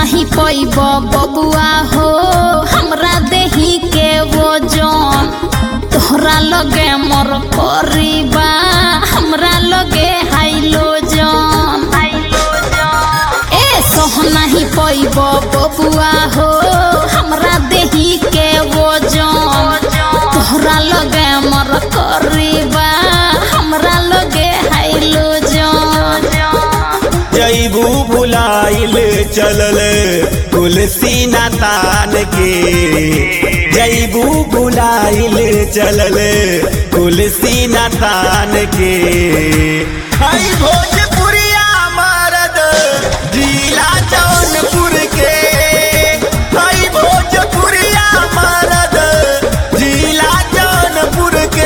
नहीं पैब बबुआ हो हमरा देही के वो जौन तोहरा लगे मोर करीबा हमरा लगे हाइलो जौन ए सोह नहीं पैब बबुआ हो हमरा देही के वो जौन तोहरा लगे मोर करीबा हमरा लगे हाइलो जौन जैबू भुलाइल चलल तुलसी नातान के जैबू भुलाइल चलल तुलसी नातान के हई भोजपुरिया मरद जिला जौनपुर के हई भोजपुरिया मरद जिला जौनपुर के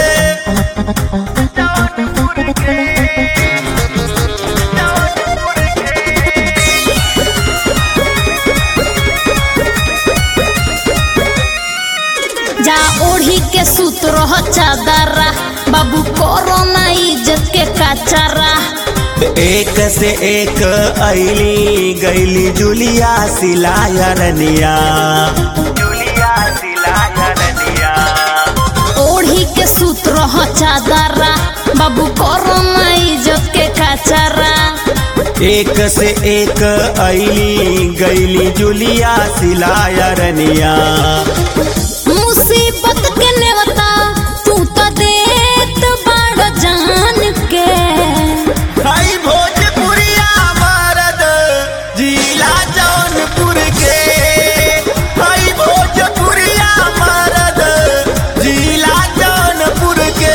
जा ओढ़ी के सूत रह चादरा बाबू करो ना इज्जत के कचरा एक से एक ऐली गैली जुलिया सिलाया रनिया जुलिया सिलाया रनिया ओढ़ी के सूत रह चादरा बाबू करो ना इज्जत के कचरा एक से एक ऐली गैली जुलिया सिलाया रनिया मुसीबत के नेवता तू तो देत बड़ जान के हई भोजपुरिया मरद जिला जौनपुर के हई भोजपुरिया मरद जिला जौनपुर के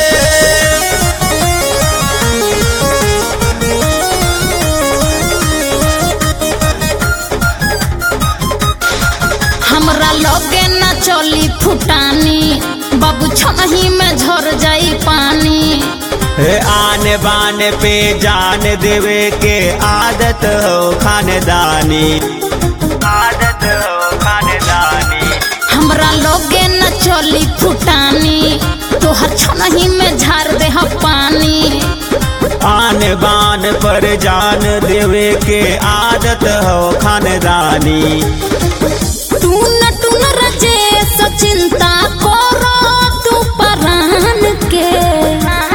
हमरा लगे ना चली फुटानी बाबू छही में झर जाई पानी हे आने बाने पे जान देवे के आदत हो खानदानी आदत हो खानदानी हमरा लोगे न चली फुटानी तोहर छनही में झार दे पानी आन बान पर जान देवे के आदत हो खानदानी टून टून रजे चिंता करो तू परान के